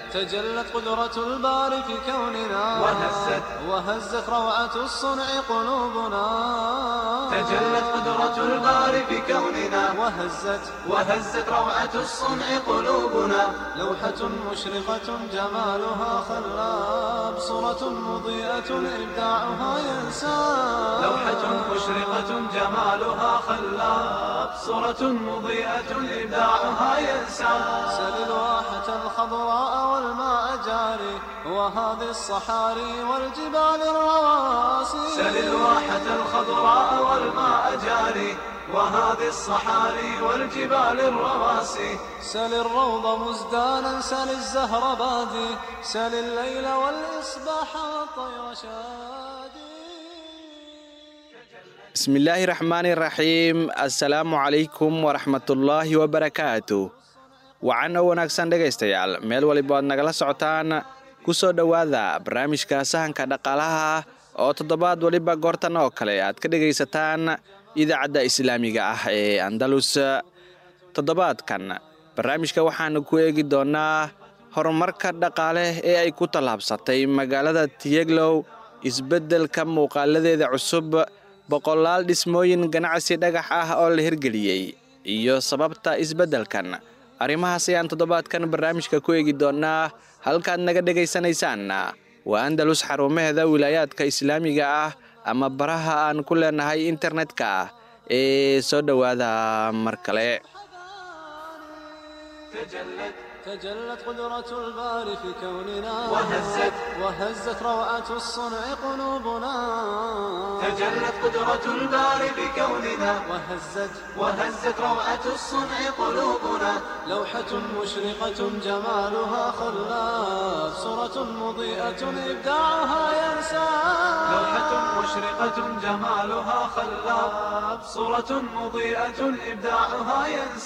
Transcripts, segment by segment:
تجلت قدرة الباري في كوننا وهزت وهزت روعة الصنع قلوبنا تجلت قدرة الباري في كوننا وهزت وهزت روعة الصنع قلوبنا لوحة مشرقة جمالها خلاب صورة مضيئة إبداعها ينساب لوحة مشرقة جمالها خلاب صورة مضيئة إبداعها ينسى سل الواحة الخضراء والماء جاري وهذه الصحاري والجبال الرواسي سل الواحة الخضراء والماء جاري وهذه الصحاري والجبال الرواسي سل الروض مزدانا سل الزهر بادي سل الليل والإصباح والطير شادي bismillaahi raxmaani raxiim assalaamu calaykum waraxmatullaahi wabarakaatu wacan oo wanaagsan dhegaystayaal meel waliba aad nagala socotaan ku soo dhowaada barnaamijka sahanka dhaqaalaha oo toddobaad waliba goortan oo kale aad ka dhegaysataan idaacadda islaamiga ah ee andalus toddobaadkan barnaamijka waxaanu ku eegi doonnaa horumarka dhaqaale ee ay ku tallaabsatay magaalada tiyeglow isbeddelka muuqaaladeeda cusub boqolaal dhismooyin ganacsi dhagax ah oo la hirgeliyey iyo sababta isbeddelkan arrimahaas ayaan toddobaadkan barnaamijka ku eegi doonnaa halkaad naga dhegaysanaysaan waa andalus xarumaheeda wilaayaadka islaamiga ah ama baraha aan ku leenahay internetka ee soo dhowaada mar kale تجلت تجلت قدرة الباري في كوننا وهزت وهزت روعة الصنع قلوبنا تجلت قدرة الباري بكوننا وهزت وهزت روعة الصنع قلوبنا لوحة مشرقة جمالها خلاف صورة مضيئة إبداعها ينسى لوحة مشرقة جمالها خلاب صورة مضيئة إبداعها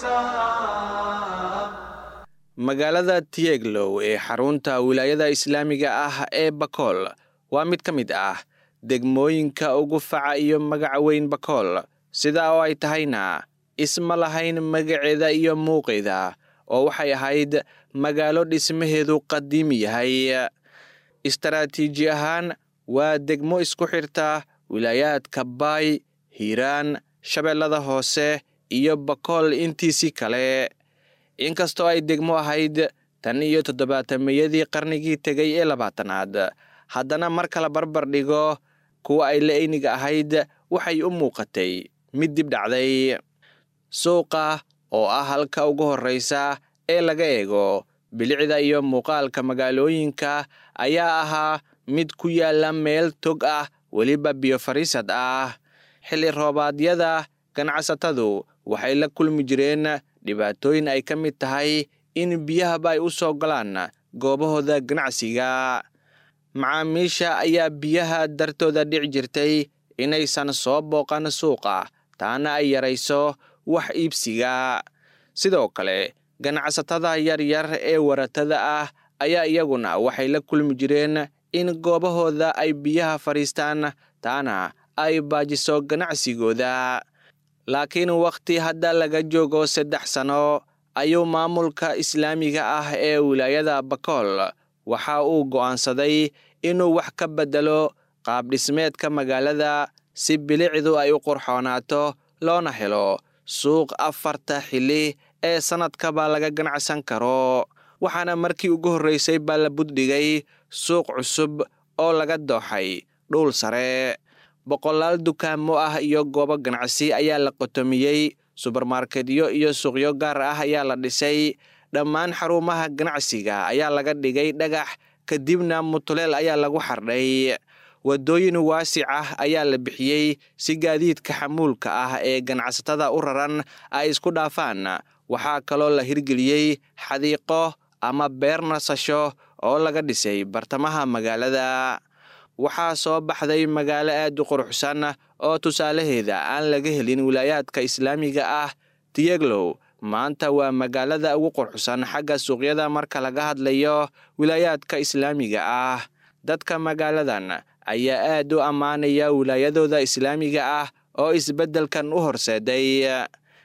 ينساب magaalada tiyeglow ee xarunta wilaayada islaamiga ah ee bakool waa mid ka mid ah degmooyinka ugu faca iyo magaca weyn bakool sidaa oo ay tahayna isma lahayn magaceeda iyo muuqeeda oo waxay ahayd magaalo dhismaheedu qadiimi yahay istaraatiiji ahaan waa degmo isku xirta wilaayaadka baay hiiraan shabeellada hoose iyo bakool intiisii kale inkastoo ay degmo ahayd tan iyo toddobaatameyadii qarnigii tegay ee labaatanaad haddana marka la barbar dhigo kuwa ay la-eyniga ahayd waxay u muuqatay mid dib dhacday suuqa oo ah halka ugu horraysa ee laga eego bilicda iyo muuqaalka magaalooyinka ayaa ahaa mid ku yaalla meel tog ah weliba biyo fariisad ah xilli roobaadyada ganacsatadu waxay la kulmi jireen dhibaatooyin ay ka mid tahay in biyahaba ay u soo galaan goobahooda ganacsiga macaamiisha ayaa biyaha dartooda dhici jirtay inaysan soo booqan suuqa taana ay yarayso wax iibsiga sidoo kale ganacsatada yaryar ee waratada ah ayaa iyaguna waxay la kulmi jireen in goobahooda ay biyaha fadhiistaan taana ay baajiso ganacsigooda laakiin wakhti hadda laga joogo saddex sano ayuu maamulka islaamiga ah ee wilaayada bakool waxa uu go'aansaday inuu wax ka beddelo qaabdhismeedka magaalada si bilicdu ay u qurxoonaato loona helo suuq afarta xilli ee sannadkaba laga ganacsan karo waxaana markii ugu horraysay baa la buddhigay suuq cusub oo laga dooxay dhuul sare boqolaal dukaamo ah iyo goobo ganacsi ayaa la qotomiyey subermarketyo iyo suuqyo gaar ah ayaa la dhisay dhammaan xarumaha ganacsiga ayaa laga dhigay dhagax kadibna mutuleel ayaa lagu xardhay waddooyin waasic ah ayaa la bixiyey si gaadiidka xamuulka ah ee ganacsatada u raran ay isku dhaafaan waxaa kaloo la hirgeliyey xadiiqo ama beer nasasho oo laga dhisay bartamaha magaalada waxaa soo baxday magaalo aad u quruxsan oo tusaalaheeda aan laga helin wilaayaadka islaamiga ah tiyeglow maanta waa magaalada ugu quruxsan xagga suuqyada marka laga hadlayo wilaayaadka islaamiga ah dadka magaaladan ayaa aad u ammaanaya wilaayadooda islaamiga ah oo isbeddelkan u horseeday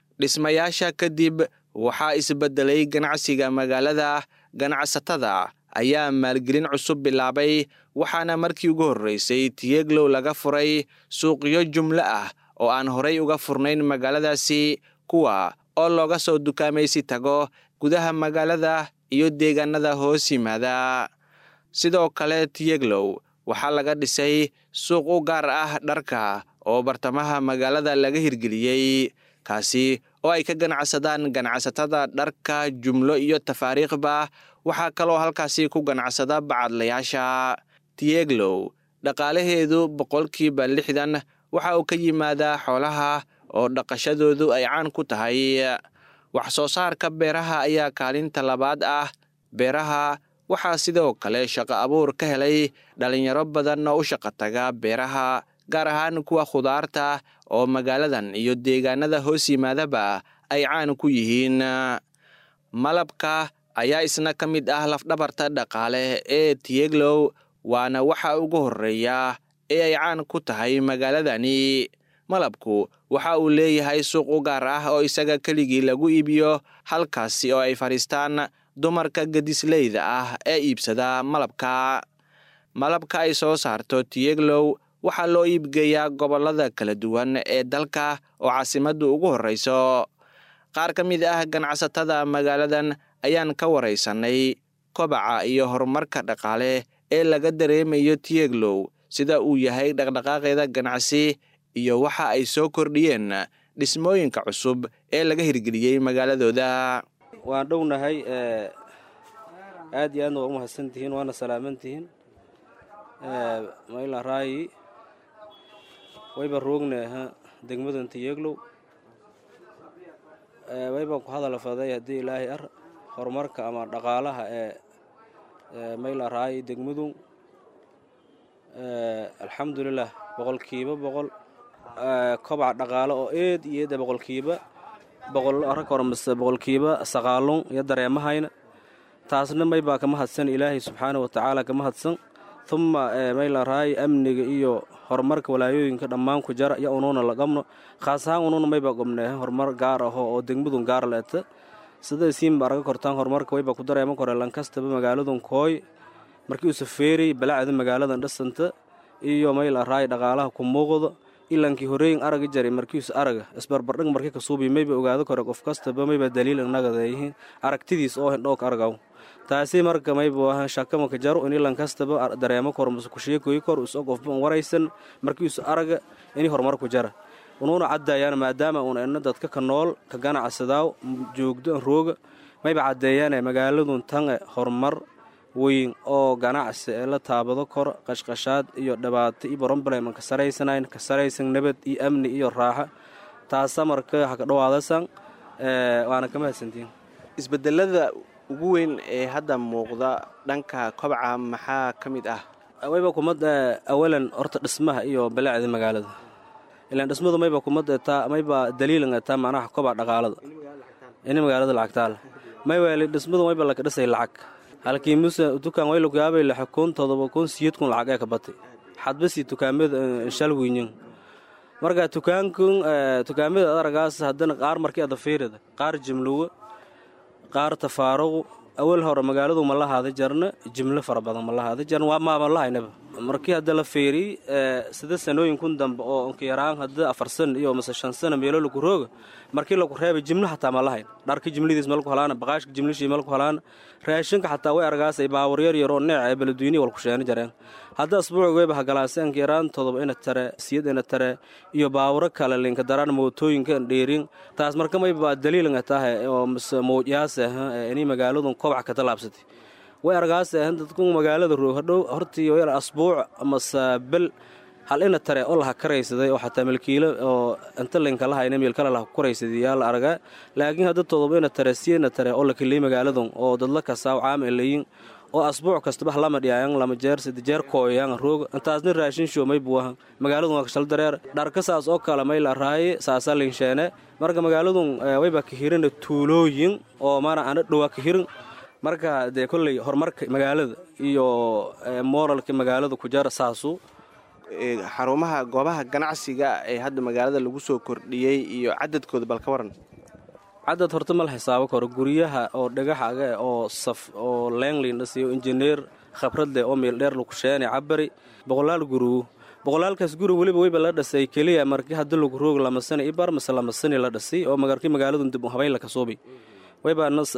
dhismayaasha kadib waxaa isbedelay ganacsiga magaalada ganacsatada ayaa maalgelin cusub bilaabay waxaana markii ugu horreysay tiyeglow laga furay suuqyo jumlo ah oo aan horay uga furnayn magaaladaasi kuwa oo looga soo dukaamaysi tago gudaha magaalada iyo deegaanada hoos yimaada sidoo kale tiyeglow waxaa laga dhisay suuq u gaar ah dharka oo bartamaha magaalada laga hirgeliyey kaasi oo ay ka ganacsadaan ganacsatada dharka jumlo iyo tafaariikhba waxaa kaloo halkaasi ku ganacsada bacadlayaasha tiyeglow dhaqaalaheedu boqolkiiba lixdan waxa uu ka yimaadaa xoolaha oo dhaqashadoodu ay caan ku tahay wax soo saarka beeraha ayaa kaalinta labaad ah beeraha waxaa sidoo kale shaqo abuur ka helay dhalinyaro badan oo u shaqo taga beeraha gaar ahaan kuwa khudaarta oo magaaladan iyo deegaanada hoos yimaadaba ay caan ku yihiin malabka ayaa isna ka mid ah lafdhabarta dhaqaale ee tiyeglow waana waxa ugu horreeya ee ay caan ku tahay magaaladani malabku waxa uu leeyahay suuq u gaar ah oo isaga keligii lagu iibiyo halkaasi oo ay fadhiistaan dumarka gedisleyda ah ee iibsada malabka malabka ay soo saarto tiyeglow waxaa loo iibgeeyaa gobollada kala duwan ee dalka oo caasimaddu ugu horreyso qaar ka mid ah ganacsatada magaaladan ayaan ka waraysanay kobaca iyo horumarka dhaqaale ee laga dareemayo tiyeglow sida uu yahay dhaqdhaqaaqeeda ganacsi iyo waxa ay soo kordhiyeen dhismooyinka cusub ee laga hirgeliyey magaaladooda waan dhownahay aad iyo aadna waa u mahadsantihiin waana salaamantihiin mayla raayi wayba roogna degmadan tiyeglow waybaan ku hadal faday haddii ilaahay ar horumarka ama dhaqaalaha ee mayla raayi degmadu alxamdulilah boqolkiiba boqol kobac dhaqaale oo eed iyo eeda boqolkiiba boqol rag hore mise boqolkiiba saqaalun iyo dareemahayna taasna maybaa kama hadsan ilaahay subxaana wa tacaala kama hadsan uma mayla raayi amniga iyo horumarka walaayooyinka dhammaan ku jara iyo unuuna laqabno khaas ahaan unuuna maybaa gobnee horumar gaar aho oo degmadun gaar leeta sida isiinba arga kortaan horumarka waybaa ku dareema kore lankastaba magaaladun kooy markii uu safeerey balacda magaaladan dhisanta iyo mayla raayi dhaqaalaha ku muuqdo ilankii horeeyin araga jaray markiisu araga isbarbardhig markii kasuubi mayba ogaado kore qof kastaba mayba daliil innagadeyihiin aragtidiis oo hindhoog argaw taasi marka maybu aha shakamaka jaro in ilan kastaba dareemo kor mase kusheekoyi kor iso qofba un waraysan markiisu araga ini horumar ku jara unuuna caddaayaan maadaama uun ina dadka ka nool ka ganacsadaaw joogdo rooga mayba caddeeyaane magaaladun tange horumar weyn oo ganacsi ee la taabado kor qashqashaad iyo dhibaato iyo brobleman ka saraysanayn ka saraysan nabad iyo amni iyo raaxa taasa marka haka dhawaadasan waana ka mahadsantiin isbedelada ugu weyn ee hadda muuqda dhanka kobca maxaa ka mid ah wayba kumada awalan horta dhismaha iyo balaacda magaalada ilaan dhismadu mayba kumada taa mayba daliilan taa macnaha kobac dhaqaalada ini magaalada lacagtaale mayba dhismadu mayba laka dhisay lacag halkii muse dukaan waylaku yaabay lix kun todoba kun siyad kun lacag ee ka batay xadbasi tukaamada shal wiinyin marka tukaankun tukaamada adaragaas haddana qaar markii ada fiirida qaar jimluwa qaar tafaaruqu awal hore magaaladu ma lahaada jarna jimlo fara badan ma lahaada jarna waa maama lahaynaba markii hadda la fiiriy sida sanooyinkun dambe oo nkayaraan hadda afar san iyo mase shan sana meelo laku rooga markii laku reebay jimlo xataa ma lahayn dharka jimladiis malku halaana baqaashka jimlishii malku halaana raashinka xataa way argaasay baawar yar yaroo neec ee beledweynihi walku sheeni jareen hadda asbuuci weyba hagalaase nkayaraan todoba ina tare siyad ina tare iyo baawaro kale linka daraan mootooyinka dheerin taas marka mayba daliilanga tahay oo mase mawjaase ini magaaladun kobac ka talaabsatay way argaase dadku magaalada roog hadhow hortii yar asbuuc amase bel hal ina tare oo laha karaysaday oo xataa milkiilo oo inta linka lahayna miilkale laha kuraysaday yaa la argaa laakiin hadda todoba ina tare siyana tare oo la keliyey magaaladun oo dadla kasaaw caam elayin oo asbuuc kastaba lama dhiyaayan lama jeer sida jeer kooyayaan roog intaasna raashin shoomay buahan magaaladun waa kashal dareer dharka saas oo kale may la raaye saasa linsheene marka magaaladun wayba kahirina tuulooyin oo maana ana dhowaa kahirin marka dee kolley horumarka magaalada iyo moralka magaalada ku jara saasu xarumaha goobaha ganacsiga ee hadda magaalada lagu soo kordhiyey iyo cadadkooda bal ka waran cadad horta mal xisaabo karo guryaha oo dhagaxaga oo saf oo leenglin dhasiyo injineer khabrad leh oo meel dheer lagu sheene cabari boqolaal gurugu boqolaalkaas guri weliba weyba la dhasay keliya markii haddi lagu roog lama sani ibar mase lama sani la dhasay oo magarkii magaaladun dib habayn la kasuubay weyba nas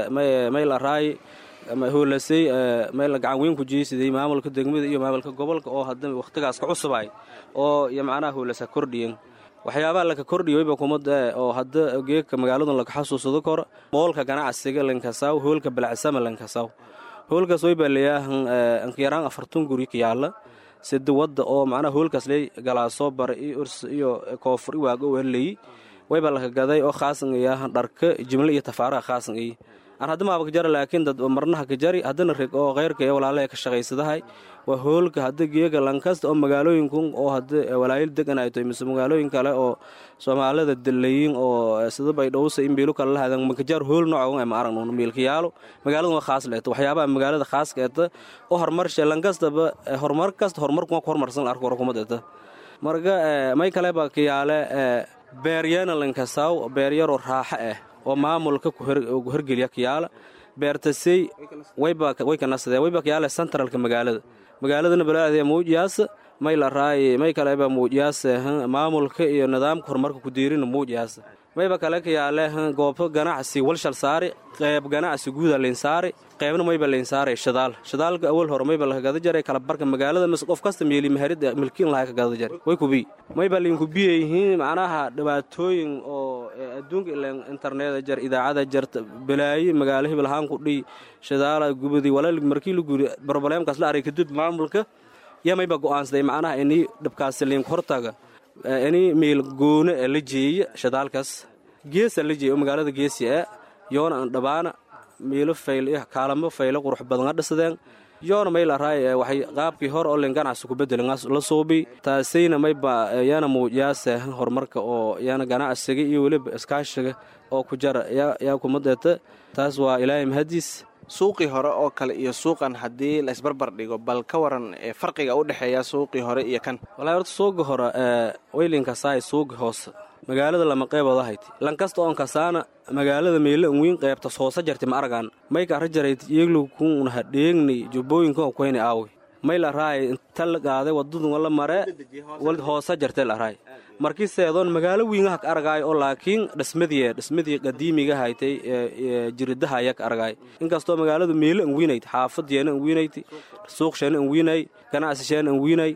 mayl araay hoolasay mayl gacan weyn ku jeysiday maamulka degmada iyo maamulka gobolka oo hadda wakhtigaas ka cusubay oo iyo macnaha hoolasa kordhiyen waxyaabaha laka kordhiya weyba kumada oo hadda geegka magaaladun laga xasuusado kor moolka ganacsiga lankasaw hoolka balacsama lankasaw hoolkaas weyba leeyahan ankiyaraan afartun guri ka yaala sida wadda oo macnaha hoolkaas ley galaasoo bara iyo urs iyo koofur i waago werleyi wayba laka gaday oo khaasan iyahan dharka jimle iyo tafaaraha khaasan iy aan hadda maaba ka jara laakiin dad marnaha ka jari haddana reg oo kheyrka ee walaalaha ka shaqaysadahay waa hoolka hadda geega lankasta oo magaalooyinkun oo hadda walaayil degan ay tahay mise magaalooyin kale oo soomaalida dalayin oo sida baydhowsa in biilu kale lahadan makajaar hool nooca ma aragno miilkayaalo magaaladan waa khaas leeta waxyaabaha magaalada khaaska eeta oo horumarshe lankastaba horumar kasta horumarkuma ku horumarsan arko warkumad eeta marka may kaleba kayaale beeryana lankasaw beeryaroo raaxo ah oo maamulka ku hergeliya kayaala beertasey way ka nasadeen wayba kayaale centralka magaalada magaaladana balaadee muujiyaasa may la raaye may kaleba muujiyaasa maamulka iyo nidaamka horumarka ku diirina muujiyaasa mayba kale kayaale goobo ganacsi walshal saari qeyb ganacsi guuda laynsaari qeybna mayba laynsaare shadaal shadaalka awal hore mayba laga gada jaray kala barka magaalada mise qof kasta meeli maharida milkiin lahaa ka gada jaray way kubi mayba laynku biyayihiin macnaha dhibaatooyin oo adduunka ilan internet jar idaacada jarta balaayi magaalo hebel ahaan ku dhiy shadaala gubadi walaal markii la guri brobleemkaas la aray kadib maamulka yaa mayba go'aansaday macnaha inii dhibkaasi laynku hortaga ini meel goone ee la jeeya shadaalkaas geesa la jeeya oo magaalada geesi ah yoona aan dhabaana meelo fayl iyo kaalamo faylo qurux badan a dhisadeen yoona may la raay waxay qaabkii hore oo len ganacsi ku bedelan la suubi taasayna mayba yaana muujiyaasa horumarka oo yaana ganacsiga iyo weliba iskaashiga oo ku jara yaa kumadeeta taas waa ilaahay mahadiis suuqii hore oo kale iyo suuqan haddii la isbarbar dhigo bal ka waran farqiga u dhexeeya suuqii hore iyo kan walahi horta suuga hore weylinkasaay suuga hoose magaalada lama qeybood ahayti lankasta oon kasaana magaalada meelo an wiin qeybtas hoose jarti ma aragaan mayka arra jarayt yeeglukunna hadheegni jubbooyinkan kuyni aawi may la raay inta la qaaday wadadun wala mare wal hoose jartay la raay markii seedoon magaalo wiingaha ka argaay oo laakiin dhismadii dhismadii qadiimiga haytay jiridaha ayaa ka argaay inkastoo magaaladu meelo an wiinayd xaafadeena an wiinayd suuqsheena an wiinay ganacsisheena an wiinay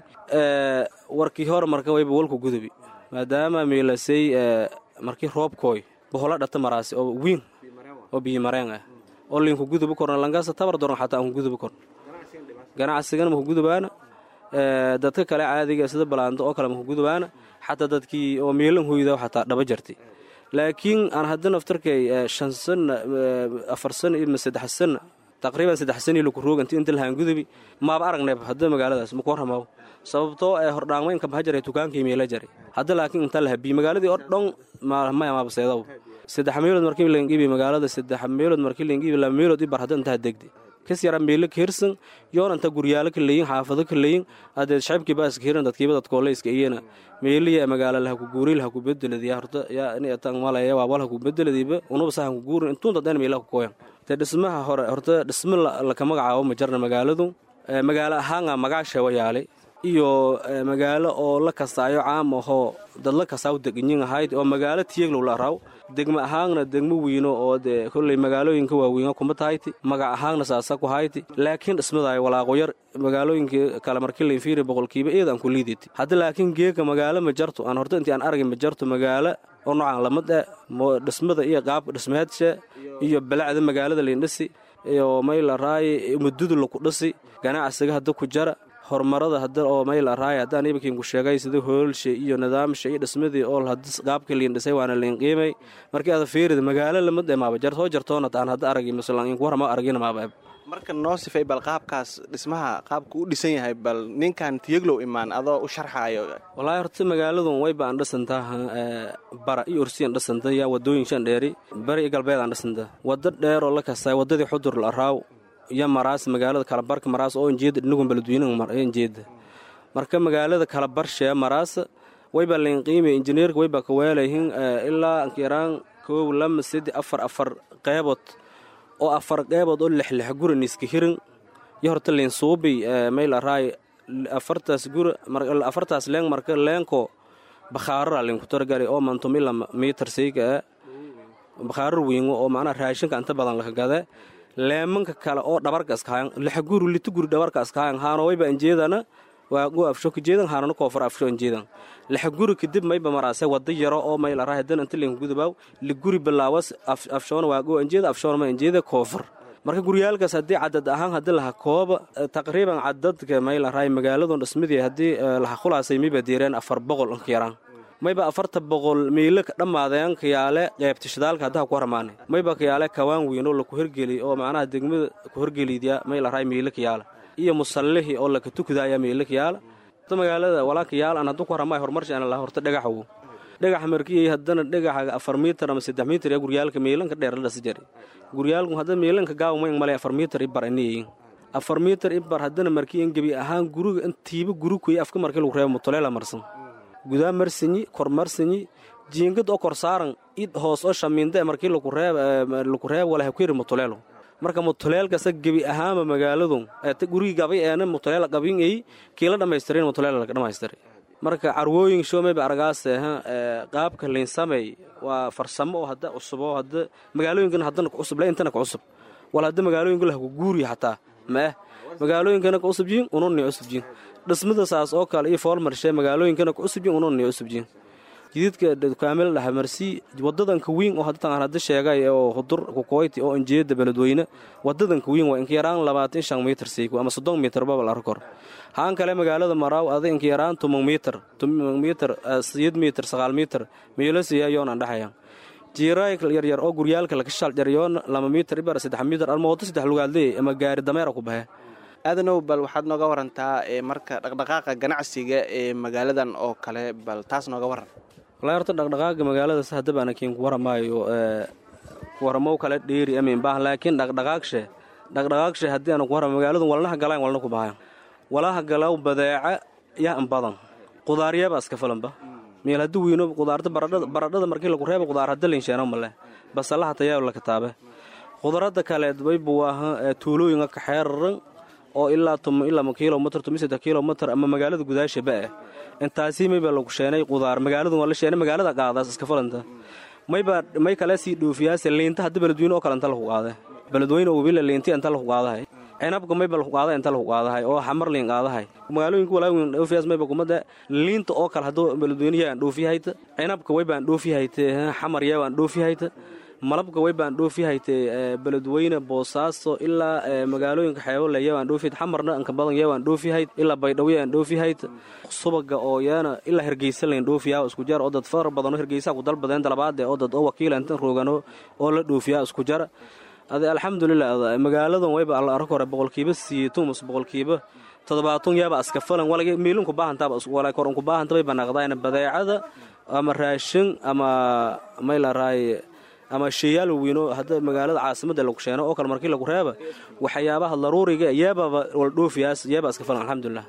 warkii hore marka wayba walku gudubi maadaama miilasay markii roobkooy bohola dhata maraasi oo wiin oo biyimareen ah oo linku gudubi korna lankasta tabar doran xataa aan ku gudubi korno ganacsigana maku gudubaana dadka kale caadiga sida balaando oo kale maku gudubaana xataa dadkii oo miilan hoyda xataa dhaba jartay laakiin aan hadda naftarkay shan sana afar sana iyo saddex sana taqriiban saddex sana laku roog inti inta lahaan gudubi maaba aragnayb hadda magaaladaas maku warramaabo sababtoo ee hordhaanweynka maha jaray tukaankii meela jaray hadda laakiin inta lahabiy magaaladii oo dhan maya maabaseedaw saddex meelood markii langibi magaalada saddex meelood markii langibi laba meelood ibar hadda intaha degde kas yara meelo ka hirsan yoon inta guryaalo ka leeyin xaafado ka leeyin adeed shacabkii baa iska hiran dadkiiba dadkooleyska iyana meeliya magaalo laha ku guuri laha ku bedeladiya horta yaa ini atan malaya waa wal ha ku bedeladiiba unuba sahan ku guurin intuun dadeen meelaha ku kooyan te dhismaha hore horta dhismo laka magacaabo ma jarna magaaladu magaalo ahaanga magaasha wayaalay iyo magaalo oo la kastaayo caam ahoo dad la kastaa u deganyin ahayd oo magaalo tiyeglow la araw degmo ahaanna degmo wiino oo dee kolley magaalooyinka waaweyn kuma tahayti magac ahaanna saasa ku hayti laakiin dhismadaayo walaaqoyar magaalooyinkii kale markii lainfiiri boqolkiiba eed aan ku liiditi hadda laakiin geega magaalo ma jarto aan horta intii aan argay ma jarto magaalo oo noocaan lamad ah dhismada iyo qaabka dhismeedsha iyo balacda magaalada laindhisi iyo may la raaye mududu laku dhisi ganacsiga hadda ku jara horumarada hadda oo mayl araay haddaan ibakiinku sheegay sida hoolsha iyo nidaamsha iyo dhismadii oo qaabka liin dhisay waana liin qiimay markii aad fiirida magaalo lamad ee maaba jar soo jartoona aan hadda aragi masalan inku warama aragina maaba marka noo sifay bal qaabkaas dhismaha qaabku u dhisan yahay bal ninkan tiyeglow imaan adoo u sharxaayo walaahi horta magaaladun wayba aan dhisantaa bara iyo ursiyan dhisanta yaa wadooyin shan dheeri bari iyo galbeed aan dhisanta waddo dheer oo la kastay waddadii xudur la araaw iyo maraas magaalada kalabarka maraas oo injeeda dhinagun baladweynainjeeda marka magaalada kalabarshee maraas wayba laynqiimay injineerka wayba ka weelayhin ilaa ankiraan koow lama sedi afar afar qeybood oo afar qeybood oo lixlix guri niska hirin yo horta liinsuubi mayl araay afartaas guri afartaas leeng marka leenko bakhaarara linku targali oo mantum ila mitar seyga bakhaarar weyno oo macnaha raashinka inta badan laka gade leemanka kale oo dhabarka iskaayan lixa guri lita guri dhabarka iskaayan haanowayba anjeedana waagu afsho kajeedan haanana koofar afsho anjeedan lixa guri kadib mayba maraase wada yaro oo mayl araay hadan inta linku gudubaaw liguri bilaawas afshoona waagu anjeeda afshoona ma anjeeda koofar marka guryaalkaas haddii cadad ahaan haddii laha kooba taqriiban cadadka mayl araay magaaladun dhismadii haddii laha khulaasay mayba diireen afar boqol inka yaraan mayba afarta boqol miilo ka dhammaadeen kayaale qeybta shidaalka haddaha ku harmaane mayba kayaale kawaan weynoo laku hergeli oo macnaha degmada ku hergeliidya mayl araay miilo kayaala iyo musallihii oo laka tukada ayaa miilo kayaala magaalada walaa kayaal aan hadduu ku haramaay horumarshaana laha horta dhagaxwo dhagax markii haddana dhagaxa afar miitar ama saddex miitar ee guryaalka miilanka dheer la dhasi jari guryaalku hadda miilanka gaawmayn male afar miitar ibar iniyiin afar miitar ibar haddana markii in gebi ahaan guriga intiiba guri kuy afka markii lagu reebo mutuleela marsan gudaa marsanyi kor marsanyi jiingad oo kor saaran id hoos oo shamiinde markii lagu reeb walaha ku yiri mutuleelo marka mutuleelkasa gebi ahaanba magaaladu gurigii gabay eena mutuleel qabin ay kiila dhammaystirin mutuleel laga dhammaystiray marka carwooyin showmayba aragaase qaabka liinsamey waa farsamo oo hadda cusub oo hadda magaalooyinkan haddana ku cusub le intana ku cusub wal hadda magaalooyinka laha ku guuriya xataa maeh magaalooyinkana ku cusub yihin ununni cusub yihin dhismada saas oo kale iyo foolmarshe magaalooyinkana ku cusub yihin ununni cusub yihin jididka dukaamil dhahamarsi wadadanka wiin oo hadda hadda sheegay oo hudur kukoyti oo anjeeda beledweyne wadadanka wiin waa inka yaraan labaatan shan mitir siiku ama soddon mitir babal arkor haan kale magaalada maraaw ada inka yaraan tuman mitir tuman mitir siyad mitir sagaal mitir miilasiya yoonaan dhexaya jiiraay yaryar oo guryaalka laga shaaljaryoon lama mitir ibar saddex mitir alma waddo saddex lugaadleey ama gaari dameera ku baxe aadanow bal waxaad nooga warantaa marka dhaqdhaqaaqa ganacsiga ee magaaladan oo kale bal taas nooga waran walahi horta dhaqdhaqaaga magaalada si haddaba anakiin ku waramaayo waramow kale dheeri amiinbah laakiin dhaqdhaqaagshe dhaqdhaqaagshe haddii aanu ku warama magaaladun walnaha galaan walna ku bahayan walaha galaw badeeca yaa in badan qudaaryaaba iska filanba meel haddii weyno qudaarta baradhada markii lagu reeba qudaar hadda linsheeno male basalaha tayaa la kataabe qudarada kaleed baybu waaha tuulooyinka kaxeeraran oo ilaa ilaa kilomitr tumisaddex kilomitr ama magaalada gudaashaba ah intaasi mayba lagu sheenay qudaar magaaladun waa la sheenay magaalada qaadaas iska falanta mayba may kale sii dhoofiyaase liinta hadda beledweyne oo kale inta lagu qaada beledweyne oo webila liinti inta lagu qaadahay cinabka mayba lagu qaada inta lagu qaadahay oo xamar liin qaadahay magaalooyinka walaaweyn dhoofiyaas mayba kumada liinta oo kale hadduu beledweyne aan dhoofiyahayta cinabka waybaan dhoofiyahayte xamar yaabaan dhoofiyahayta malabka waybaan dhoofiyahayte beledweyne boosaaso ilaa magaalooyinka xeebole yabaan dhoofihayd xamarna inka badan yabaan dhoofihayd ilaa baydhabo yaan dhoofihayd subaga oo yaana ilaa hergeysa layn dhoofiyaa isku jar oo dad far badanoo hergeysaa ku dalbadeen dalabaade oo dad oo wakiila intan roogano oo la dhoofiyaa isku jar ade alxamdulilah magaaladan wayba alla arag hore boqolkiiba siitumus boqolkiiba toddobaatan yaaba aska falan walagi miilinku baahantaaba wala kor unku baahanta bay banaqdayna badeecada ama raashin ama maylaraay ama sheeyaal weyno hadda magaalada caasimadda lagu sheeno oo kale markii lagu reeba waxyaabaha daruuriga yeebaba waldhoofiyaas yeeba iska falan alxamdulilah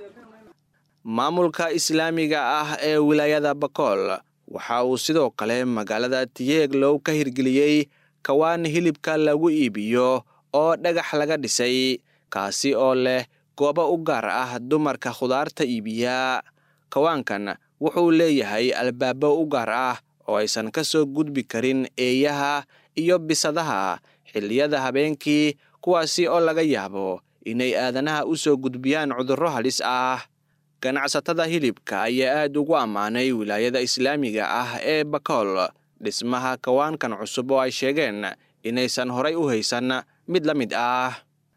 maamulka islaamiga ah ee wilaayada bakool waxa uu sidoo kale magaalada tiyeeglow ka hirgeliyey kawaan hilibka lagu iibiyo oo dhagax laga dhisay kaasi oo leh goobo u gaar ah dumarka khudaarta iibiya kawaankan wuxuu leeyahay albaabo u gaar ah oo aysan ka soo gudbi karin eeyaha iyo bisadaha xilliyada habeenkii kuwaasi oo laga yaabo inay aadanaha u soo gudbiyaan cudurro halis ah ganacsatada hilibka ayaa aad ugu ammaanay wilaayada islaamiga ah ee bakool dhismaha kawaankan cusub oo ay sheegeen inaysan horay u haysan mid la mid ah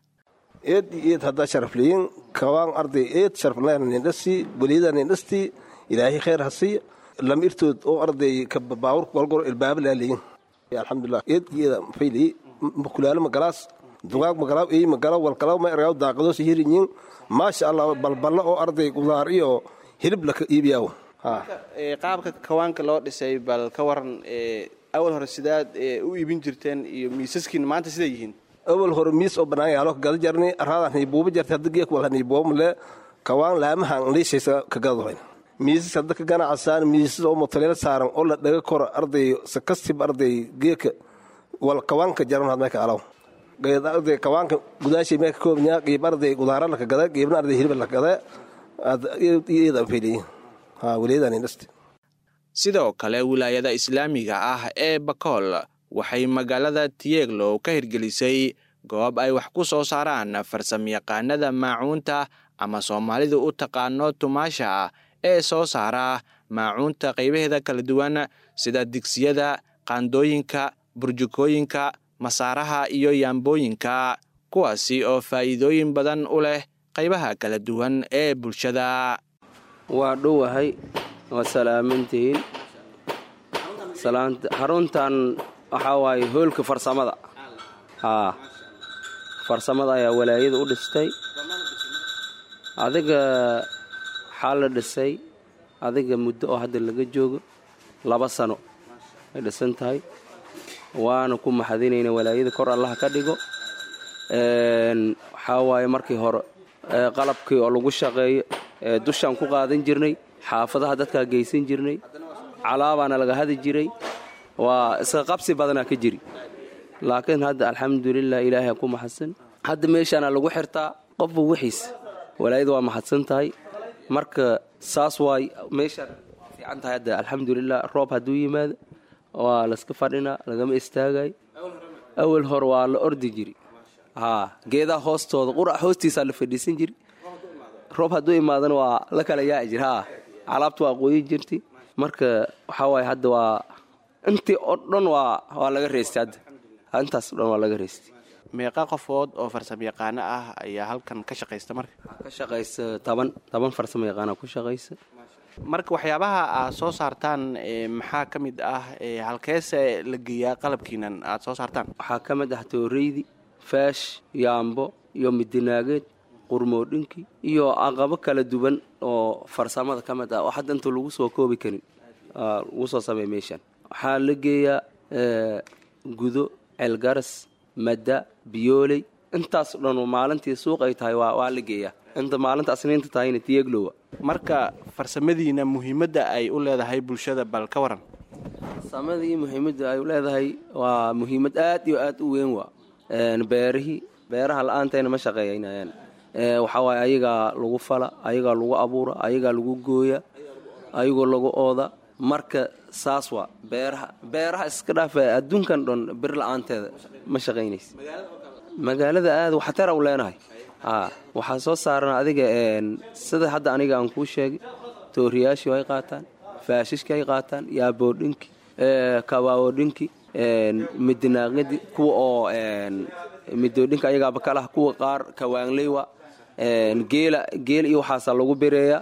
eed eed haddaa sharafleyin kawaan arday eed sharafnindhasi weliyadaanindhasti ilaahay khayr hasiya lam irtood oo arday baawur walgor ilbaaba laaleyin alxamdulilah eed eeda fayli makulaalo magalaas dugaag magalaaw ey magalaw walkalaw ma ergaaw daaqadoos hirinyin maasha allah balballa oo arday qudaar iyo hilib laka iibiyaaw qaabka kawaanka loo dhisay bal ka waran awal hore sidaad u iibin jirteen iyo miisaskiin maanta siday yihiin awal hore miis oo bannaan yaalo gada jarni araadan hiibuuba jartay hadda geek wal haniibuuba male kawaan laamahan liishaysa ka gadadoyn miisas hadda ka ganacsaan miisas oo mutaleelo saaran oo la dhaga koro arday sakastib arday geeka wal kawaanka jaran had meeka alaw arday kawaanka gudaashay meeka koobnyaa qiib arday gudaara laka gada qiibna arday hilib laka gada iyadan feliyin ha weliyadan indhasti sidoo kale wilaayada islaamiga ah ee bakool waxay magaalada tiyeglow ka hirgelisay goob ay wax ku soo saaraan farsamayaqaanada maacuunta ama soomaalidu u taqaano tumaasha ee soo saara maacuunta qaybaheeda kala duwan sida digsiyada qaandooyinka burjukooyinka masaaraha iyo yaambooyinka kuwaasi oo faa'iidooyin badan u leh qaybaha kala duwan ee bulshada waa dhowahay waa salaamantihiin xaruntan waxaa waaye hoolka farsamada haa farsamada ayaa walaayada u dhistay adiga waxaa la dhisay adiga muddo oo hadda laga joogo laba sano ay dhisan tahay waana ku maxadinayna walaayada kor allaha ka dhigo waxaa waaye markii hore qalabkii oo lagu shaqeeyo dushaan ku qaadan jirnay xaafadaha dadkaa geysan jirnay calaabaana laga hadi jiray waa iska qabsi badanaa ka jiri laakiin hadda alxamdulilah ilaahay ku maxadsan hadda meeshaana lagu xirtaa qofba wixiisa walaayada waa maxadsan tahay marka saas waay meeshaan fiican tahay hadda alxamdulilah roob hadduu yimaado waa layska fadhinaa lagama istaagayo awal hor waa la ordi jiri haa geedaha hoostooda qurac hoostiisaa la fadhiisan jiri roob hadduu imaadana waa la kala yaaci jir haa calaabta waa qoyi jirti marka waxaa waaye hadda waa intii oo dhan waa waa laga reystay hadda intaas o dhan waa laga reystay meeqa qofood oo farsamo yaqaano ah ayaa halkan ka shaqaysta marka ka shaqaysa toban toban farsamo yaqaana ku shaqaysa marka waxyaabaha aad soo saartaan maxaa ka mid ah halkeese la geeyaa qalabkiinan aad soo saartaan waxaa ka mid ah tooreydi faash yaambo iyo midinaageed qurmoodhinki iyo aqabo kala duwan oo farsamada ka mid ah oo hadda inta lagu soo koobi karin lagu soo sameey meeshaan waxaa la geeyaa gudo ceelgaras madda biyooley intaas o dhan maalintii suuq ay tahay waa la geeyaa inta maalinta asniinta tahayna tiyeglowa marka farsamadiina muhiimadda ay u leedahay bulshada bal ka waran farsamadii muhiimadda ay u leedahay waa muhiimad aad iyo aad u weyn waa beerihii beeraha la-aanteena ma shaqeeyanayaan waxaa waaye ayagaa lagu fala ayagaa lagu abuura ayagaa lagu gooya ayagoo lagu ooda marka saas waa beeraha beeraha iska dhaafa adduunkan dhan bir la-aanteeda ma shaqaynaysa magaalada aad waxtara u leenahay waxaa soo saaran adiga sida hadda aniga aan kuu sheegay tooriyaashii ay qaataan faashishki ay qaataan yaaboodhinki kabaawodhinki midinaaqyadii kuwa oo midoodhinka ayagaaba kalaha kuwa qaar kawaanleywa geela geel iyo waxaasa lagu bireeya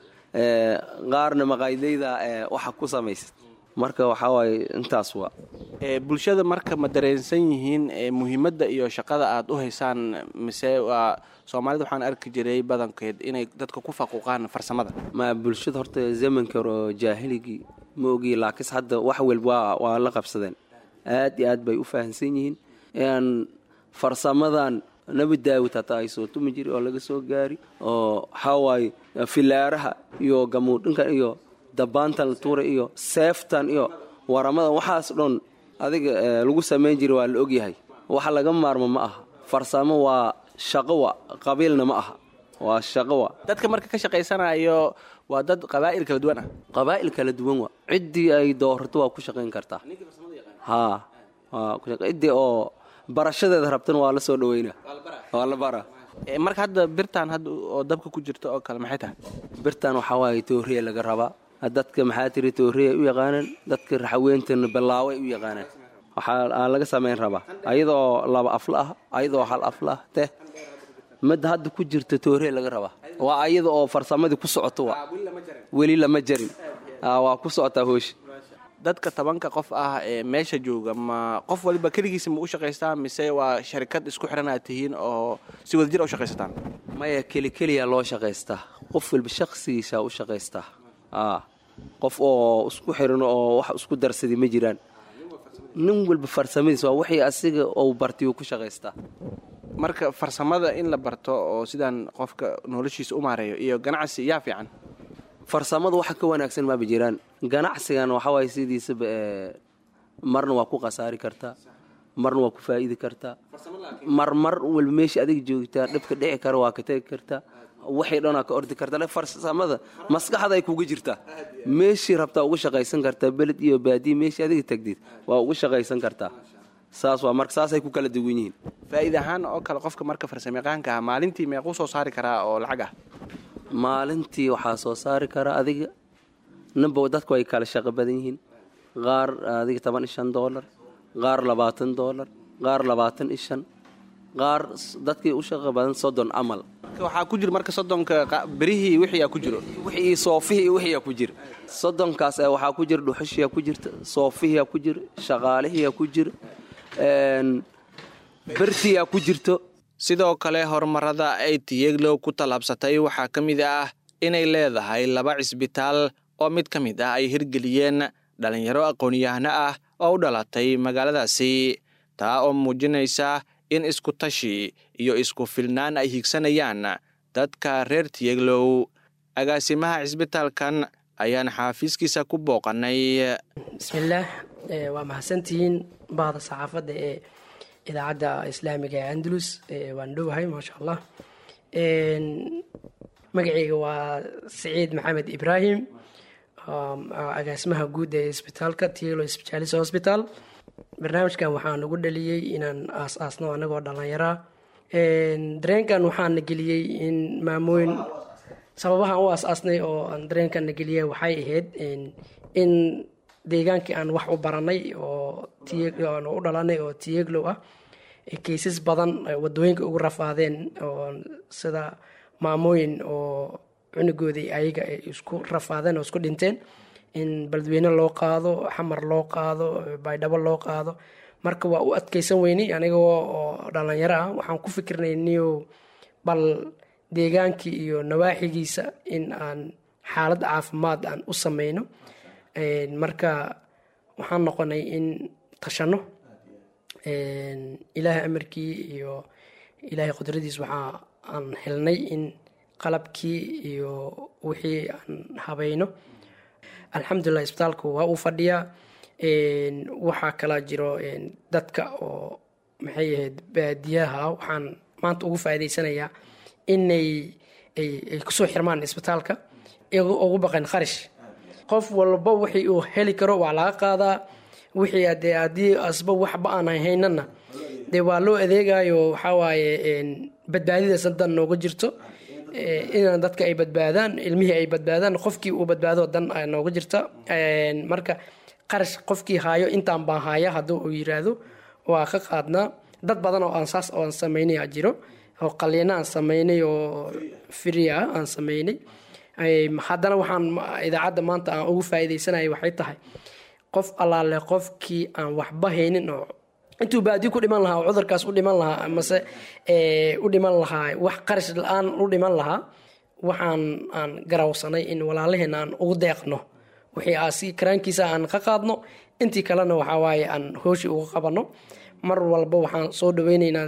qaarna maqaydayda waxa ku samaysa marka waxaa waaye intaas waa bulshada marka ma dareensan yihiin muhiimadda iyo shaqada aad u haysaan mise waa soomaalida waxaan arki jiray badankeed inay dadka ku faquuqaan farsamada ma bulshada horta zamanka hore oo jaahiligii ma ogiyi laakiinse hadda wax walba waa la qabsadeen aad iyo aad bay u fahamsan yihiin in farsamadan nabi daawud hataa ay soo tumi jiri oo laga soo gaari oo waxaa waaye filaaraha iyo gamuudhinkan iyo dabaantan la tuuray iyo seeftan iyo waramadan waxaas dhan adiga lagu samayn jira waa la ogyahay waxa laga maarmo ma aha farsamo waa shaqo wa qabiilna ma aha waa shaqo wa dadka marka ka shaqaysanayo waa dad qabaa'il kala duwan ah qabaa'il kala duwan wa ciddii ay doorato waa ku shaqayn kartaa haa waa ciddii oo barashadeeda rabtana waa la soo dhaweynaa waa la bara marka hadda birtaan hadda oo dabka ku jirta oo kale maxay tahay birtan waxaa waaye tooriya laga rabaa dadka maxaa tiri tooriya ay u yaqaanaan dadka raxweentana ballaawo ay u yaqaanaan waxaa laga samayn rabaa ayadoo laba afla ah ayadoo hal afla ah teh midda hadda ku jirta tooriya laga rabaa waa ayada oo farsamadii ku socoto waa weli lama jarin waa ku socotaa hoosha dadka tobanka qof ah ee meesha jooga ma qof waliba keligiisa ma u shaqaystaa mise waa sharikad isku xiran aad tihiin oo si wadajir u shaqaysataan maya keli keliya loo shaqaystaa qof walba shaqsigiisaa u shaqaystaa qof oo isku xiran oo wax isku darsaday ma jiraan nin walba farsamadiis waa wixii asiga uu bartiyuu ku shaqaystaa marka farsamada in la barto oo sidaan qofka noloshiisa u maareeyo iyo ganacsi yaa fiican farsamada waxa ka wanaagsan maaba jiraan ganacsigan waxawaay sidiisaba marna waa ku khasaari kartaa marna waa ku faa'iidi kartaa mar mar walba meesha adiga joogtaa dhibka dhici kara waa ka tegi kartaa waxay dhanaa ka ordi kartaa farsamada maskaxda ay kuga jirtaa meeshii rabtaa uga shaqaysan kartaa beled iyo baadiya meeshii adiga tagdid waa uga shaqaysan kartaa saas waa marka saasay ku kala duwan yihiin faa'iid ahaan oo kale qofka marka farsamayaqaanka ah maalintii meequu soo saari karaa oo lacag ah maalintii waxaa soo saari karaa adiga ninba dadku ay kala shaqo badan yihiin qaar adiga toban iyo shan doolar qaar labaatan doolar qaar labaatan iyo shan qaar dadkii u shaqo badan soddon camal waxaa ku jira marka soddonka berihii wixii ku jiro wixii soofihii wixii ku jira soddonkaas waxaa ku jira dhuxushiyaa ku jirta soofihiyaa ku jira shaqaalihiyaa ku jira bertiyaa ku jirto sidoo kale horumarada ay tiyeglow ku tallaabsatay waxaa ka mid ah inay leedahay laba cisbitaal oo mid ka mid ah ay hirgeliyeen dhallinyaro aqoon-yahano ah oo u dhalatay magaaladaasi taa oo muujinaysa in isku tashi iyo isku filnaan ay higsanayaan dadka reer tiyeglow agaasimaha cisbitaalkan ayaan xaafiiskiisa ku booqanay bismillaah waa mahadsantihiin bahda saxaafadda ee idaacadda islaamiga ee andalus waan dhowahay maasha allah magaceyga waa saciid maxamed ibraahim agaasimaha guud ee isbitaalka tiyelo specialis hospital barnaamijkan waxaa nagu dhaliyey inaan aas-aasno anagoo dhalinyaraa dareenkan waxaana geliyey in maamooyin sababahaan u aas-aasnay oo aan dareenkan na geliyey waxay ahayd in deegaankii aan wax u baranay oo aan u dhalanay oo tiyeglow ah kaysas badan wadooyinka ugu rafaadeen oo sida maamooyin oo cunugoodii ayaga ay isku rafaadeen oo isku dhinteen in beledweyne loo qaado xamar loo qaado baydhabo loo qaado marka waa u adkeysan weynay anigoo oo dhalinyaro ah waxaan ku fikirnay niyo bal deegaankii iyo nawaaxigiisa in aan xaalad caafimaad aan u sameyno marka waxaan noqonay in tashano ilaahay amarkii iyo ilaahay qudradiis waxaa aan helnay in qalabkii iyo wixii aan habayno alxamdulilah isbitaalku waa uu fadhiyaa waxaa kalaa jiro dadka oo maxay ahayd baadiyaha waxaan maanta ugu faa'iidaysanayaa inay ay kusoo xirmaan isbitaalka ugu baqan kharash qof walba wixii uu heli karo waa laga qaadaa wixii adee haddii asba waxba aan haynana dee waa loo adeegayo waxawaaye badbaadidaas dan nooga jirto inaan dadka ay badbaadaan ilmihii ay badbaadaan qofkii uu badbaado dan nooga jirta marka qarash qofkii haayo intaan baan haya haddii uu yiraahdo waa ka qaadnaa dad badan oo aan saas oan samaynay a jiro oo qaliina aan samaynay oo firi ah aan samaynay haddana waxaan idaacadda maanta aan ugu faa'iidaysanaya waxay tahay qof allaale qofkii aan waxba haynin oo intuu baadi ku dhiman lahaa oo cudurkaas u dhiman lahaa amase u dhiman lahaa wax qarash la-aan u dhiman lahaa waxaan aan garawsanay in walaalaheena aan ugu deeqno wixii aasi karaankiisa aan ka qaadno intii kalena waxaa waaye aan hooshi uga qabanno mar walba waxaan soo dhaweyneynaa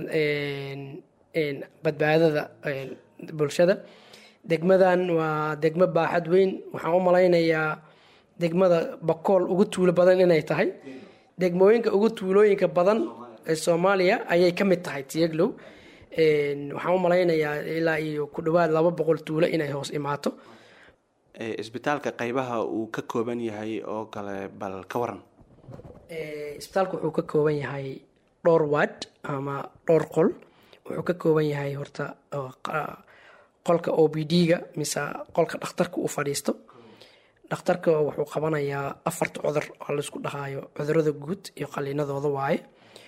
badbaadada bulshada degmadan waa degmo baaxad weyn waxaan u malaynayaa degmada bakool ugu tuulo badan inay tahay degmooyinka ugu tuulooyinka badan ee soomaaliya ayay ka mid tahay tiyeglow waxaan u malaynayaa ilaa iyo ku dhowaad laba boqol tuulo inay hoos imaato isbitaalka qaybaha uu ka kooban yahay oo kale bal ka waran isbitaalka wuxuu ka kooban yahay dhowr waad ama dhowr qol wuxuu ka kooban yahay horta qolka o b d-ga mise qolka dhakhtarka uu fadhiisto dhakhtarka wuxuu qabanayaa afarta cudur oo laisku dhahaayo cudurada guud iyo qaliinadooda waaye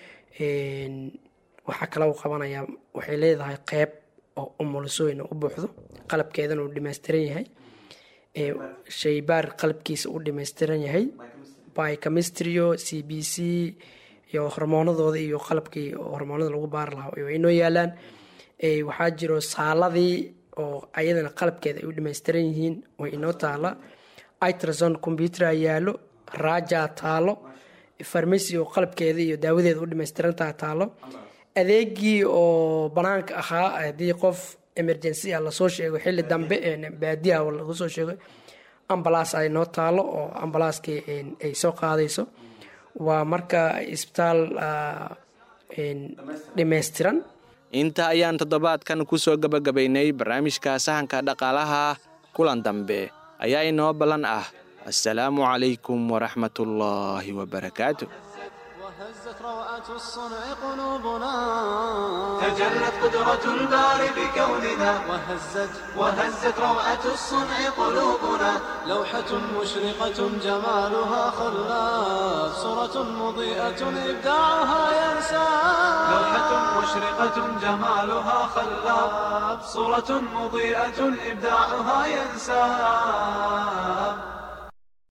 waxaa kale uu qabanayaa waxay leedahay qeyb oo umulisooyin u buuxdo qalabkeedana uu dhammaystiran yahay shaybaar qalabkiisa u dhammaystiran yahay bychemistrio c b c iyo hormoonadooda iyo qalabkii hormoonada lagu baari lahaa way inoo yaalaan waxaa jiro saaladii oo ayadana qalabkeeda ay u dhammaystiran yihiin way inoo taala itrason combyutera yaalo raja taalo farmasi oo qalabkeeda iyo daawadeeda u dhamaystirantaha taalo adeegii oo banaanka ahaa haddii qof emergency ah lasoo sheego xili dambe baadiyaha lagu soo sheego ambalaas ay noo taalo oo ambalaaskii ay soo qaadayso waa marka isbitaal dhammaystiran inta ayaan toddobaadkan ku soo gebagabaynay barnaamijka sahanka dhaqaalaha kulan dambe ayaa inoo ballan ah assalaamu calaykum waraxmatullaahi wabarakaatu وهزت روعة الصنع قلوبنا تجلت قدرة الباري بكوننا وهزت وهزت روعة الصنع قلوبنا لوحة مشرقة جمالها خلاف صورة مضيئة إبداعها ينسى لوحة مشرقة جمالها خلاب صورة مضيئة إبداعها ينساب